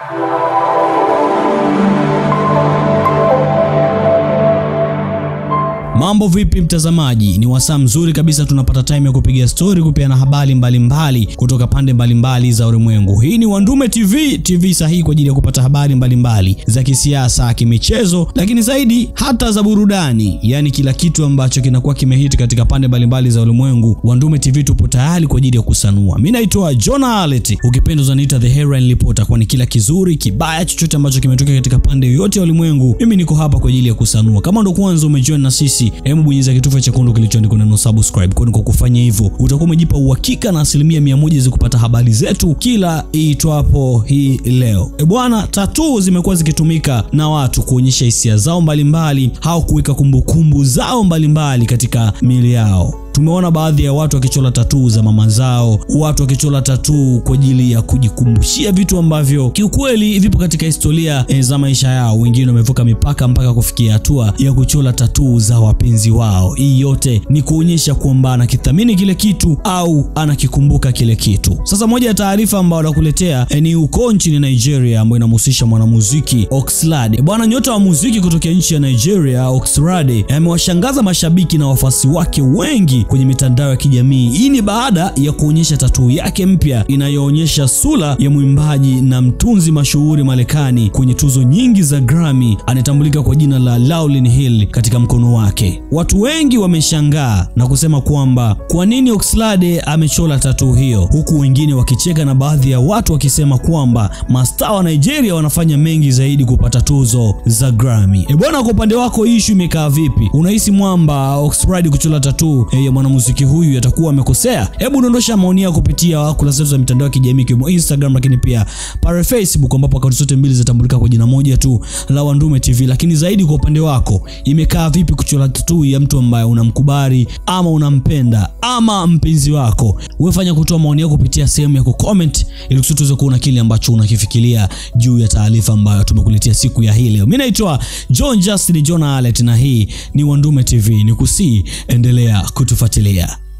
Mambo vipi mtazamaji? Ni wasaa mzuri kabisa, tunapata time ya kupiga story, kupeana habari mbalimbali kutoka pande mbalimbali za ulimwengu. Hii ni Wandume TV, TV sahihi kwa ajili ya kupata habari mbalimbali za kisiasa, kimichezo, lakini zaidi hata za burudani, yaani kila kitu ambacho kinakuwa kimehiti katika pande mbalimbali za ulimwengu. Wandume TV tupo tayari kwa ajili ya kusanua. Mimi naitwa John Alet, ukipenda unaniita the Headline Reporter, kwani kila kizuri kibaya, chochote ambacho kimetokea katika pande yoyote ya ulimwengu, mimi niko hapa kwa ajili ya kusanua. Kama ndo kwanza umejoin na sisi hebu bonyeza kitufe chekundu kilichoandikwa neno subscribe, kwani kwa kufanya hivyo utakuwa umejipa uhakika na asilimia mia moja za kupata habari zetu kila iitwapo hii leo. E bwana, tatuu zimekuwa zikitumika na watu kuonyesha hisia zao mbalimbali au kuweka kumbukumbu zao mbalimbali katika miili yao. Tumeona baadhi ya watu wakichora tatuu za mama zao, watu wakichora tatuu kwa ajili ya kujikumbushia vitu ambavyo kiukweli vipo katika historia e, za maisha yao. Wengine wamevuka mipaka mpaka kufikia hatua ya kuchora tatuu za wapenzi wao. Hii yote ni kuonyesha kwamba anakithamini kile kitu au anakikumbuka kile kitu. Sasa moja ya taarifa ambayo nakuletea e, ni uko nchini Nigeria ambayo inamhusisha mwanamuziki Oxlade. Bwana nyota wa muziki kutokea nchi ya Nigeria Oxlade amewashangaza mashabiki na wafuasi wake wengi kwenye mitandao ya kijamii. Hii ni baada ya kuonyesha tatuu yake mpya inayoonyesha sura ya mwimbaji na mtunzi mashuhuri Marekani kwenye tuzo nyingi za Grammy, anatambulika kwa jina la Lauryn Hill katika mkono wake. Watu wengi wameshangaa na kusema kwamba kwa nini Oxlade amechora tatuu hiyo, huku wengine wakicheka na baadhi ya watu wakisema kwamba mastaa wa Nigeria wanafanya mengi zaidi kupata tuzo za Grammy. E bwana, kwa upande wako issue imekaa vipi? Unahisi mwamba Oxlade kuchora tatuu e, mwanamuziki huyu atakuwa amekosea? Hebu dondosha maoni yako kupitia kurasa zetu za mitandao ya kijamii ikiwemo Instagram, lakini pia pale Facebook, ambapo akaunti zote mbili zinatambulika kwa jina moja tu la Wandume TV. Lakini zaidi kwa upande wako, imekaa vipi kuchora tatuu ya mtu ambaye unamkubali ama unampenda ama mpenzi wako? Wewe fanya kutoa maoni yako kupitia sehemu ya kucomment, ili kusudi tuweze kuona kile ambacho unakifikiria juu ya taarifa ambayo tumekuletea siku ya hii leo. Mimi naitwa John Justin John Alet na hii ni Wandume TV. Nikusii endelea kutufuatilia.